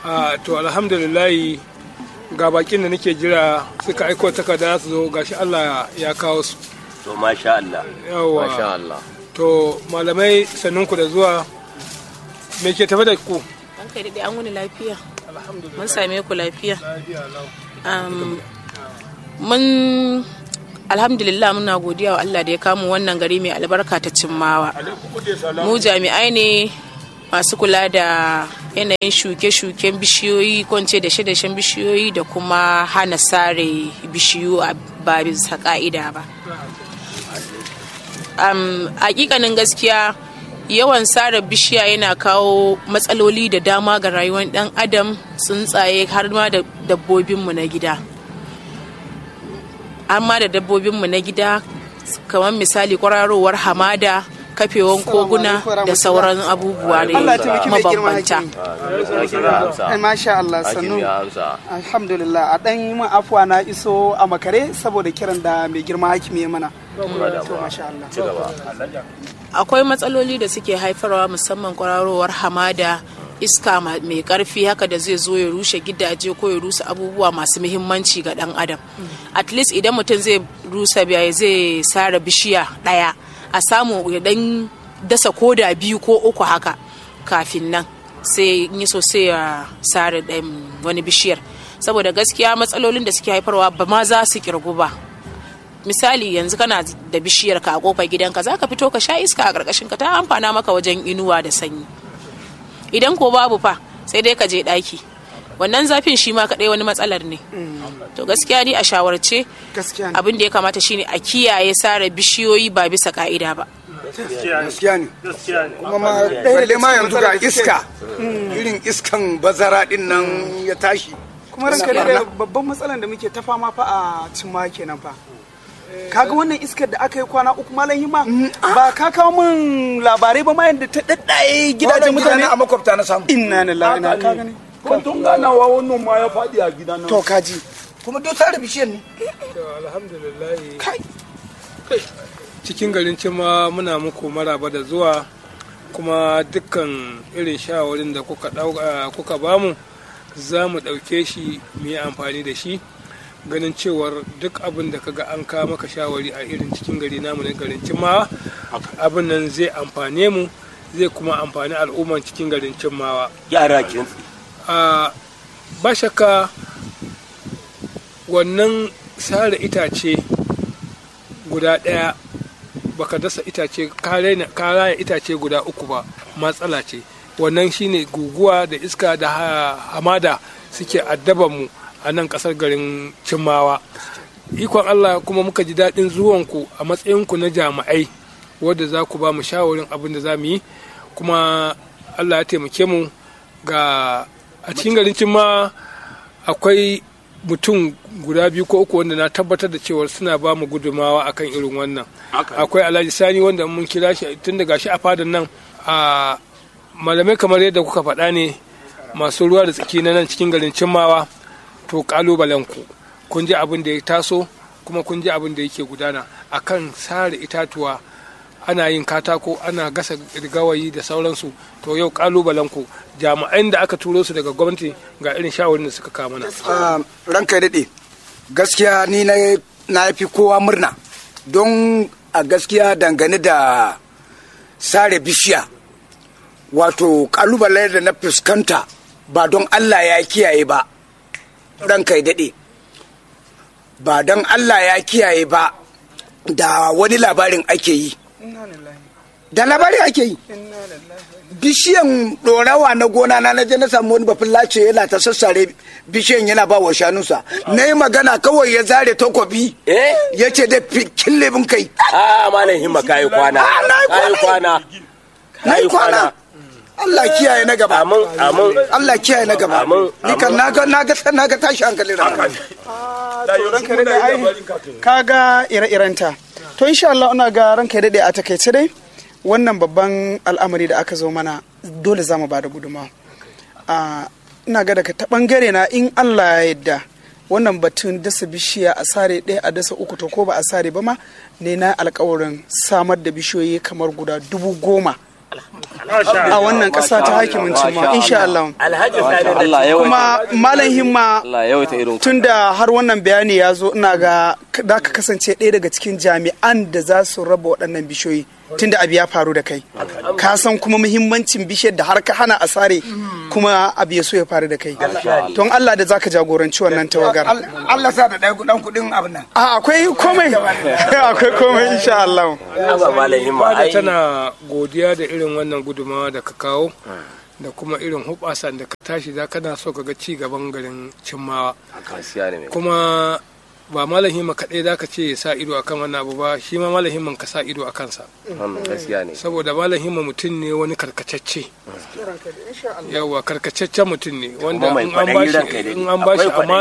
a to alhamdulillahi ga bakin da nake jira suka aiko takarda su zo gashi Allah ya kawo su to masha Allah yawa masha Allah to malamai sannunku da zuwa me ke tafe da ku An kai daɗe an wuni lafiya. Mun same ku lafiya. Um, mun alhamdulillah muna godiya wa Allah da ya kamu wannan gari mai albarka ta cimmawa. Mu jami'ai ne masu kula da yanayin shuke-shuken bishiyoyi ko in ce da dashen bishiyoyi da kuma hana sare bishiyu a ba bisa ka'ida ba. um, hakikanin gaskiya yawan sare bishiya yana kawo matsaloli da dama ga rayuwar dan adam tsuntsaye har ma da dabbobinmu na gida har ma da dabbobinmu na gida kamar misali kwararowar hamada kafewan koguna da sauran abubuwa ne Allah ya taimaki mai girma mabambanta hakimi. Eh, Masha Allah sannu. Hakim ya amsa Alhamdulillah a ɗan yi min afuwa na iso a makare saboda kiran da mai girma hakimi ya mana. To masha Allah. ci gaba akwai matsaloli da suke haifarwa musamman kwararowar hamada iska ma- mai karfi haka da zai zo ya rushe gidaje ko ya rusa abubuwa masu muhimmanci ga dan adam at least idan mutum zai rusa biya zai sare bishiya daya a samu ya dan dasa koda biyu ko uku haka kafin nan sai in yi so sai ya sare ɗayan wani bishiyar saboda gaskiya matsalolin da suke haifarwa ba ma za su kirgu ba misali yanzu kana da bishiyar ka a kofar gidanka za ka fito ka sha iska a ƙarƙashin ka ta amfana maka wajen inuwa da sanyi idan ko babu fa sai dai ka je ɗaki wannan zafin shi ma kaɗai wani matsalar ne to gaskiya ni a shawarce Gaskiya ne. abin da ya kamata shine a kiyaye sare bishiyoyi ba bisa ka'ida ba gaskiya ne kuma ma balle ma yanzu ga iska irin iskan bazara din nan ya tashi Kuma ranka da babban matsalan da muke ta fama fa a cimma kenan fa. Kaga wannan iskar da aka yi kwana uku malam hima ba ka kawo min labarai ba ma yadda ta daddaye gidajen mutane a makwabta na samu inna lillahi na ka gani Kwantun ganawa wannan ma ya faɗi a gida nan. to kaji kuma duk tare bishiyar ne to alhamdulillahi kai cikin garin cima muna muku maraba da zuwa kuma dukkan irin shawarin da kuka ɗauka- kuka bamu za mu ɗauke shi mu yi amfani da shi ganin cewar duk abin da kaga an kawo maka shawari a irin cikin gari namu na garin cimawa abin nan zai amfane mu zai kuma amfani al'umman cikin garin cimawa yara kin a ba shakka wannan sare itace guda ɗaya baka dasa itace ka raina- ka raya itace guda uku ba matsala ce wannan shine guguwa da iska da ha- hamada suke addaban mu a nan ƙasar garin cimmawa ikon allah kuma muka ji daɗin zuwanku a matsayinku na jami'ai wadda za ku ba mu shawarin abin da za mu yi kuma allah ya taimake mu ga a cikin garin cimma akwai mutum guda biyu ko uku wanda na tabbatar da cewar suna ba mu gudumawa akan irin wannan akwai alhaji sani wanda mun kira shi tun daga shi a fadan nan a malamai kamar yadda kuka faɗa ne masu ruwa da tsaki na nan cikin garin cimmawa to kalubalen ku kun ji abin da ya taso kuma kun ji abin da yake gudana akan sare itatuwa ana yin katako ana gasa gawayi da sauransu to yau kalubalen ku jami'an da aka turo su daga gwamnati ga irin shawarin da suka kawo mana Ah, ranka ya daɗe gaskiya ni na na fi kowa murna don a gaskiya dangane da sare bishiya wato kalubale da na fuskanta ba don allah ya kiyaye ba ranka ya daɗe ba don allah ya kiyaye ba da wani labarin ake yi inna lillahi da labari ake yi inna lillahi bishiyan dorawa na gona na na je na samu wani bafin lace yana ta sassare bishiyan yana ba wa shanunsa na yi magana kawai ya zare takobi eh ya ce da kille bin kai a malam himma kayi kwana Ah, na yi kayi kwana na yi kwana Allah kiyaye na gaba amin amin Allah kiyaye na gaba Amin, ni kan na ga na ga na ga tashi hankali da to ranka daɗe ai kaga ire-irenta to insha Allah ina ga ranka daɗe a takaice dai wannan babban al'amari da aka zo mana dole za mu ba da gudunmawa a ina ga daga ta bangare na in Allah ya yarda wannan batun dasa bishiya a sare ɗaya a dasa uku to ko ba a sare ba ma ne na alkawarin samar da bishiyoyi kamar guda dubu goma a wannan ƙasa ta hakimin cimma insha Allah alhaji sani da Allah ya kuma malam himma Allah ya yawaita irin tun da har wannan bayani ya zo ina ga da ka kasance ɗaya daga cikin jami'an da za su raba waɗannan bishiyoyi tun da abu ya faru da kai ka san kuma muhimmancin bishiyar da har ka hana a sare kuma abu ya so ya faru da kai don Allah da zaka jagoranci wannan tawagar Allah sa da ɗaya kuɗin kuɗin abin nan a akwai komai akwai komai insha Allah ba malam himma da ai tana godiya da irin wannan gudumawa da ka kawo da kuma irin hubasan da ka tashi za kana so ka ga ci gaban garin cimmawa gaskiya ne mai kuma ba malam himma kaɗai za ka ce ya sa ido akan wannan abu ba shi ma malam himman ka sa ido a kansa wannan gaskiya ne saboda malam himma mutum ne wani karkacacce yawa karkacaccen mutum ne wanda mai in an kwaɗayi ranka ya bashi daɗe. in an bashi Akwai kwaɗayi.